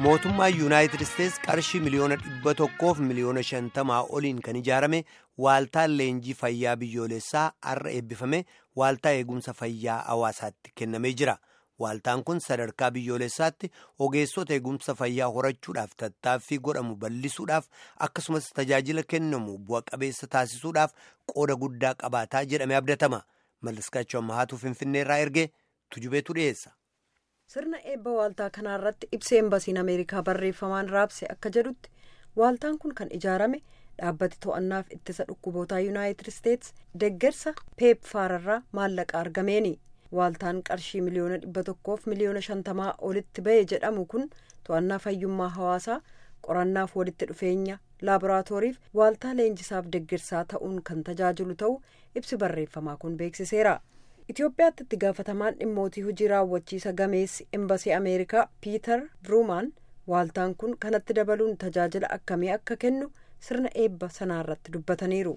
mootummaa yuunaayitid isteets qarshii miliyoona dhibba tokkoof miliyoona shantamaa oliin kan ijaarame waaltaan leenjii fayyaa biyyoolessaa har'a eebbifame waaltaa eegumsa fayyaa hawaasaatti kennamee jira waaltaan kun sadarkaa biyyoolessaatti ogeessota eegumsa fayyaa horachuudhaaf tattaaffii godhamu bal'isuudhaaf akkasumas tajaajila kennamu bu'a qabeessa taasisuudhaaf qooda guddaa qabaataa jedhame abdatama malliskaachuu ammahaatu finfinneerraa erge tujubeetu dhiyeessa. sirna eebba waaltaa kanaarratti ibsa embasiin ameerikaa barreeffamaan raabse akka jedhutti waaltaan kun kan ijaarame dhaabbati to'annaaf ittisa dhukkubootaa yuunaayitid isteets deggersa peepfaararraa maallaqa argameeni waaltaan qarshii miliyoona dhibba tokkoof miliyoona shantamaa olitti ba'e jedhamu kun to'annaa fayyummaa hawaasaa qorannaaf walitti dhufeenya laaboraatooriif waaltaa leenjisaaf deggersaa ta'uun kan tajaajilu ta'uu ibsi barreeffamaa kun beeksiseera. Itoophiyaatti itti gaafatamaan dhimmootii hojii raawwachiisa gameessi embasii ameerikaa piiter biruumaan waaltaan kun kanatti dabaluun tajaajila akkamii akka kennu sirna eebba sanaarratti dubbataniiru.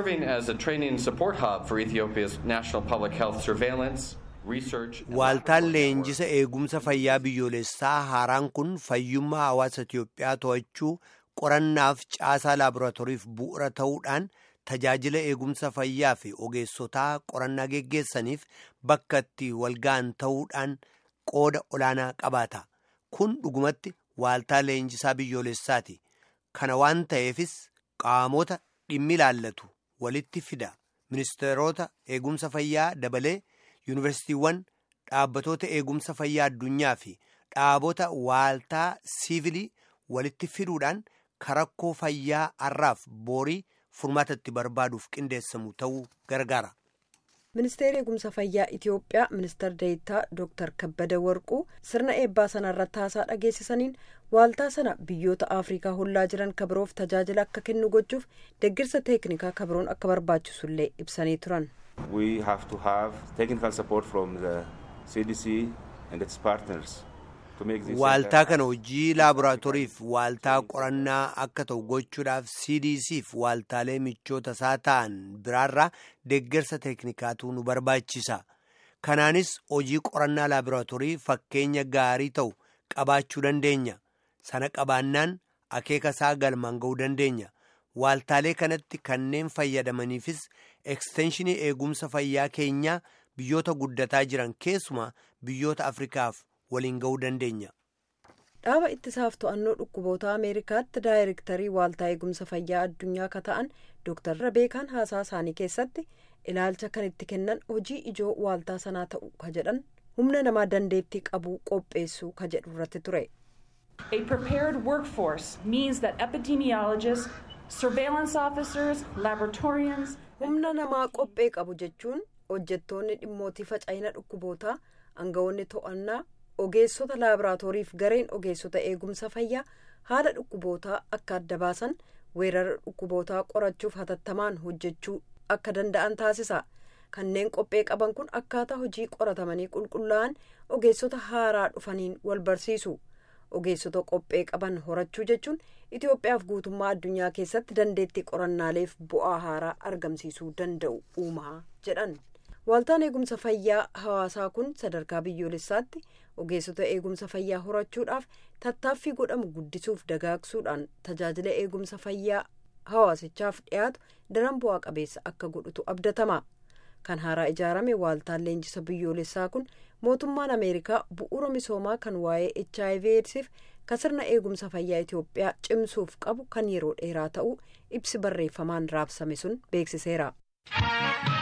waaltaan leenjisa eegumsa fayyaa biyyoolessaa haaraan kun fayyummaa hawaasa Itoophiyaa to'achuu qorannaaf caasaa laaboraatooriif bu'uura ta'uudhaan. tajaajila eegumsa fayyaa fi ogeessotaa qorannaa geggeessaniif bakka itti walga'an ta'uudhaan qooda olaanaa qabaata kun dhugumatti waaltaa leenjisaa biyyoolessaati kana waan ta'eefis qaamota dhimmi ilaallatu walitti fida ministeerota eegumsa fayyaa dabalee yuunivarsiitiiwwan dhaabbatoota eegumsa fayyaa addunyaa fi dhaabota waaltaa siivilii walitti fiduudhaan karakkoo fayyaa har'aaf boorii. furmaata itti barbaaduuf qindeessamu ta'uu gargaara. ministeerri eegumsa fayyaa itiyoophiyaa ministeer deeyitaa dooktar kabbada warquu sirna eebbaa sana irratti haasaa dhageessisaniin waaltaa sana biyyoota afrikaa hollaa jiran kabiroof tajaajila akka kennu gochuuf deggirsa teeknikaa kabiroon akka barbaachisullee ibsanii turan. we have to have technical support from the cdc and its partners. waaltaa kana hojii laaboraatooriif waaltaa qorannaa akka ta'u gochuudhaaf cdcf waaltaalee michoota isaa ta'an biraarraa deeggarsa teeknikaatu nu barbaachisa kanaanis hojii qorannaa laaboraatoorii fakkeenya gaarii ta'u qabaachuu dandeenya sana qabaannaan akeeka isaa galmaan ga'uu dandeenya waaltaalee kanatti kanneen fayyadamaniifis ekstenshinii eegumsa fayyaa keenyaa biyyoota guddataa jiran keessumaa biyyoota afrikaaf. waliin ga'uu dandeenya. dhaaba ittisaaf to'annoo dhukkuboota ameerikaatti daayirektarii waaltaa eegumsa fayyaa addunyaa ka ta'an dooktar rabeekaan haasaa isaanii keessatti ilaalcha kan itti kennan hojii ijoo waaltaa sanaa ta'u ka jedhan humna namaa dandeettii qabuu qopheessuu ka jedhu irratti ture. A prepared workforce means that epidemiologists, surveillance officers, laboratorians. humna namaa qophee qabu jechuun hojjettoonni dhimmootii faca'ina dhukkubootaa aangawoonni to'annaa. ogeessota laaboraatooriif gareen ogeessota eegumsa fayyaa haala dhukkubootaa akka adda baasan weerara dhukkubootaa qorachuuf hatattamaan hojjechuu akka danda'an taasisa kanneen qophee qaban kun akkaataa hojii qoratamanii qulqullaa'an ogeessota haaraa dhufaniin wal barsiisu ogeessota qophee qaban horachuu jechuun itiyoophiyaaf guutummaa addunyaa keessatti dandeettii qorannaaleef bu'aa haaraa argamsiisuu danda'u uumaa jedhan. waaltaan eegumsa fayyaa hawaasaa kun sadarkaa biyyoolessaatti ogeessota eegumsa fayyaa horachuudhaaf tattaaffii godhamu guddisuuf dagaagsuudhaan tajaajila eegumsa fayyaa hawaasichaaf dhiyaatu daran bu'aa qabeessa akka godhutu abdatama kan haaraa ijaarame waaltaan leenjisa biyyoolessaa kun mootummaan ameerikaa bu'uura misoomaa kan waa'ee hiv eedsiif kan sirna eegumsa fayyaa itiyoophiyaa cimsuuf qabu kan yeroo dheeraa ta'uu ibsi barreeffamaan raabsame sun beeksiseera.